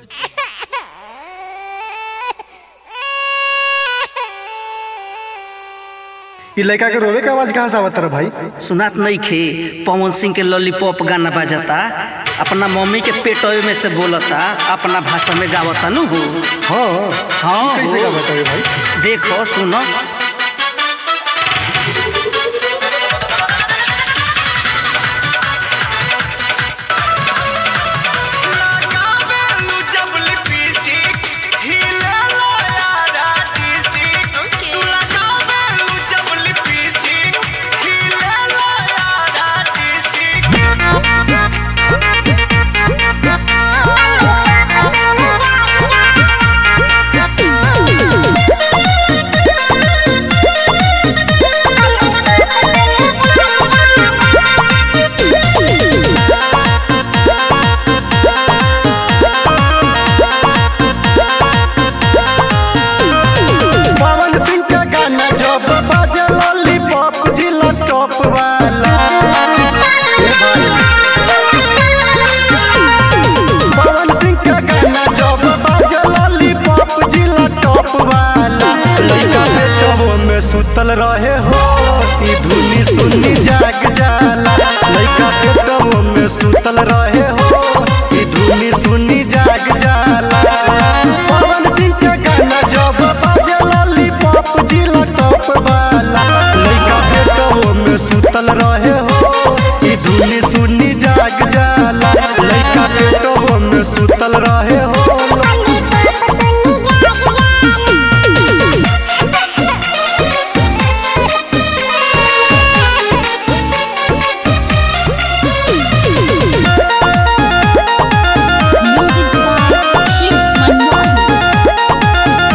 इ लड़का के रोवे के आवाज कहाँ से आवत रहा भाई सुनात नहीं खे पवन सिंह के लॉलीपॉप गाना बजाता अपना मम्मी के पेटवे में से बोलता अपना भाषा में गावता नु हो हाँ हाँ कैसे हो। का बताइए भाई देखो सुनो लगावेलू जब लिपस्टिक हिलेला यारा डिस्ट्रिक्ट Okay. तू लगावेलू जब लिपस्टिक हिलेला यारा डिस्ट्रिक्ट पवन सिंह का गाना जब बाजे लॉलीपॉप जिला टॉप वाला ए भाई पवन सिंह का गाना जब बाजे लॉलीपॉप जिला टॉप वाला लड़का बेटवो में सुतल रहे हो ई धुनी सुनी जाग जाला लड़का बेटवो में सुतल रहे हो ई धुनी सुनी जाग जाला पवन सिंह का गाना जब बाजे लॉलीपॉप जिला टॉप वाला लड़का बेटवो में सुतल रहे हो ई धुनी सुनी जाग जाला लड़का बेटवो में सुतल रहे हो Music by Shiv Manmohan.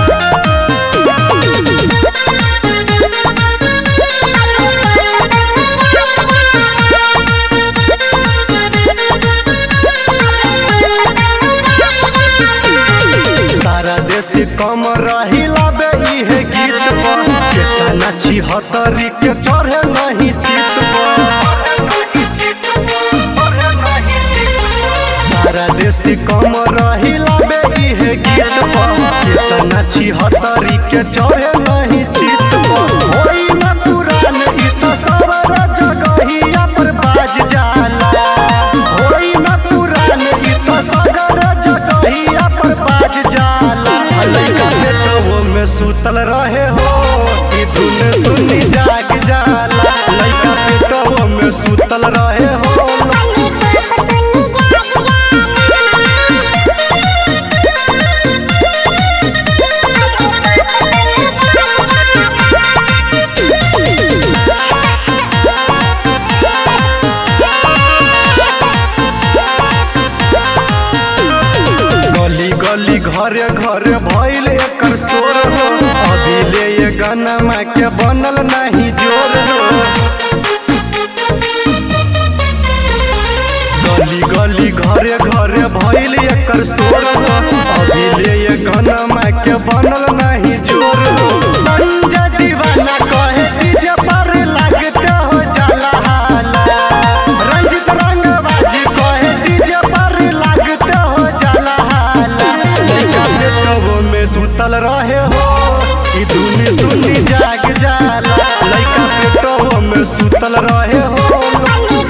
सारा देश कम रहिला बे इहे गीत पर केतना छिहत्तरी के चढ़े नहीं चित पर सारा देश कम रहिला बे इहे गीत पर केतना छिहत्तरी के चढ़े नहीं चित पर होई न पुरान ई तो सवर जगहिया पर बाज जाला होई न पुरान ई तो सगर जगहिया पर बाज जाला लइका बेटवो में सुतल रहे हो ई धुन सुनी जाग जाला लइका बेटवो में सुतल रहे हो गली गली घरे घरे भइल एकर शोर हो अभी ले ये गाना माँ के बनल नहीं जोर हो गली गली घरे घरे भइल एकर शोर हो अभी ले ये गाना माँ के बनल नहीं जोर हो संजय दीवाना कहे डीजे पर लागते हो जाला हाला रंजित रंगबाजी कहे डीजे पर लागते हो जाला हाला लइका बेटवो में सुतल रहे हो ई धुनी सुनी जाग जाला लइका बेटवो में सुतल रहे हो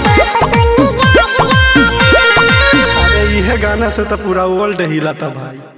अरे इहे गाना से तो पूरा वर्ल्ड हिलाता भाई